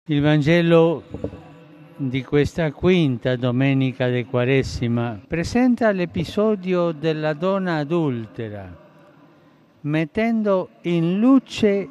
Il Vangelo di questa quinta domenica di Quaresima presenta l'episodio della donna adultera, mettendo in luce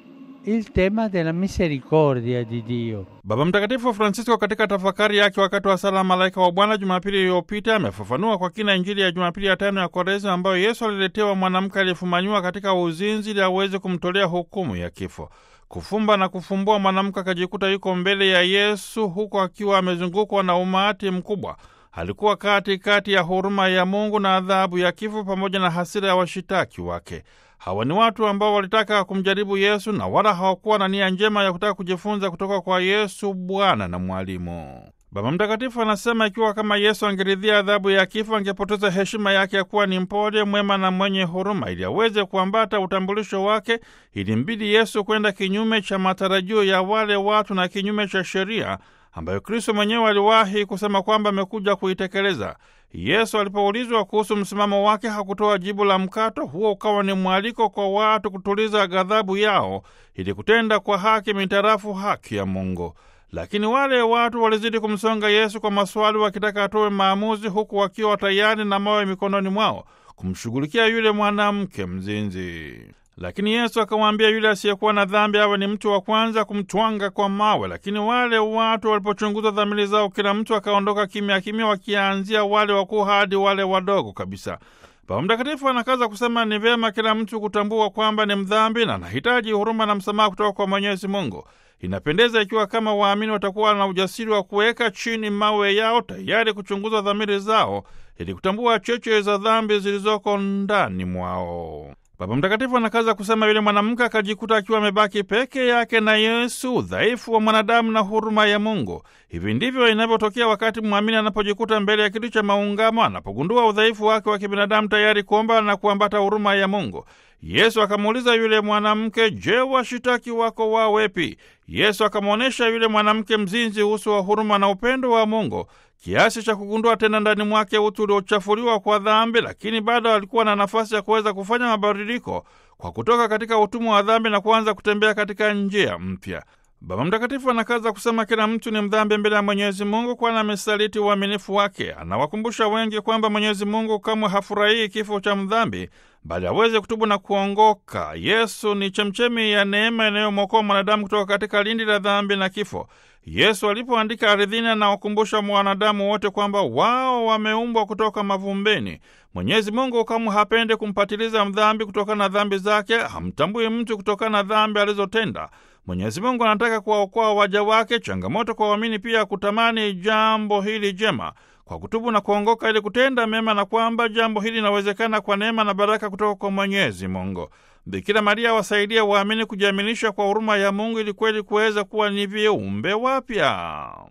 il tema della misericordia di Dio. Baba Mtakatifu Francisco katika tafakari yake wakati wa sala malaika wa Bwana Jumapili iliyopita amefafanua kwa kina Injili ya Jumapili ya tano ya Kwaresima ambayo Yesu aliletewa mwanamke aliyefumanyiwa katika uzinzi ili aweze kumtolea hukumu ya kifo. Kufumba na kufumbua, mwanamke akajikuta yuko mbele ya Yesu huku akiwa amezungukwa na umati mkubwa. Alikuwa katikati kati ya huruma ya Mungu na adhabu ya kifo pamoja na hasira ya washitaki wake. Hawa ni watu ambao walitaka kumjaribu Yesu na wala hawakuwa na nia njema ya kutaka kujifunza kutoka kwa Yesu, Bwana na Mwalimu. Baba Mtakatifu anasema ikiwa kama Yesu angeridhia adhabu ya kifo, angepoteza heshima yake ya kuwa ni mpole, mwema na mwenye huruma. Ili aweze kuambata utambulisho wake, ilimbidi Yesu kwenda kinyume cha matarajio ya wale watu na kinyume cha sheria ambayo Kristo mwenyewe aliwahi kusema kwamba amekuja kuitekeleza. Yesu alipoulizwa kuhusu msimamo wake hakutoa jibu la mkato. Huo ukawa ni mwaliko kwa watu kutuliza ghadhabu yao ili kutenda kwa haki mitarafu haki ya Mungu. Lakini wale watu walizidi kumsonga Yesu kwa maswali, wakitaka atoe maamuzi, huku wakiwa tayari na mawe mikononi mwao kumshughulikia yule mwanamke mzinzi. Lakini Yesu akamwambia yule asiyekuwa na dhambi awe ni mtu wa kwanza kumtwanga kwa mawe. Lakini wale watu walipochunguza dhamiri zao, kila mtu akaondoka kimya kimya, wakianzia wale wakuu hadi wale wadogo kabisa. Baba Mtakatifu anakaza kusema ni vyema kila mtu kutambua kwamba ni mdhambi na anahitaji huruma na msamaha kutoka kwa Mwenyezi Mungu. Inapendeza ikiwa kama waamini watakuwa na ujasiri wa kuweka chini mawe yao, tayari kuchunguza dhamiri zao ili kutambua cheche za dhambi zilizoko ndani mwao. Baba Mtakatifu anakaza kusema yule mwanamke akajikuta akiwa amebaki peke yake na Yesu, udhaifu wa mwanadamu na huruma ya Mungu. Hivi ndivyo inavyotokea wakati mwamini anapojikuta mbele ya kitu cha maungamo, anapogundua udhaifu wake wa kibinadamu, tayari kuomba na kuambata huruma ya Mungu. Yesu akamuuliza yule mwanamke, je, washitaki wako wawepi? Yesu akamwonyesha yule mwanamke mzinzi uso wa huruma na upendo wa Mungu kiasi cha kugundua tena ndani mwake utu uliochafuliwa kwa dhambi, lakini bado alikuwa na nafasi ya kuweza kufanya mabadiliko kwa kutoka katika utumwa wa dhambi na kuanza kutembea katika njia mpya. Baba Mtakatifu anakaza kusema kila mtu ni mdhambi mbele ya Mwenyezi Mungu, kwani amesaliti uaminifu wake. Anawakumbusha wengi kwamba Mwenyezi Mungu kamwe hafurahii kifo cha mdhambi, bali aweze kutubu na kuongoka. Yesu ni chemchemi ya neema inayomwokoa mwanadamu kutoka katika lindi la dhambi na kifo. Yesu alipoandika ardhini, anawakumbusha mwanadamu wote kwamba wao wameumbwa kutoka mavumbeni. Mwenyezi Mungu kamwe hapendi kumpatiliza mdhambi kutokana na dhambi zake, hamtambui mtu kutokana na dhambi alizotenda. Mwenyezi Mungu anataka kuwaokoa waja wake. Changamoto kwa waamini pia kutamani jambo hili jema kwa kutubu na kuongoka ili kutenda mema, na kwamba jambo hili linawezekana kwa neema na baraka kutoka kwa Mwenyezi Mungu. Bikira Maria wasaidie waamini kujiaminisha kwa huruma ya Mungu ili kweli kuweza kuwa ni viumbe wapya.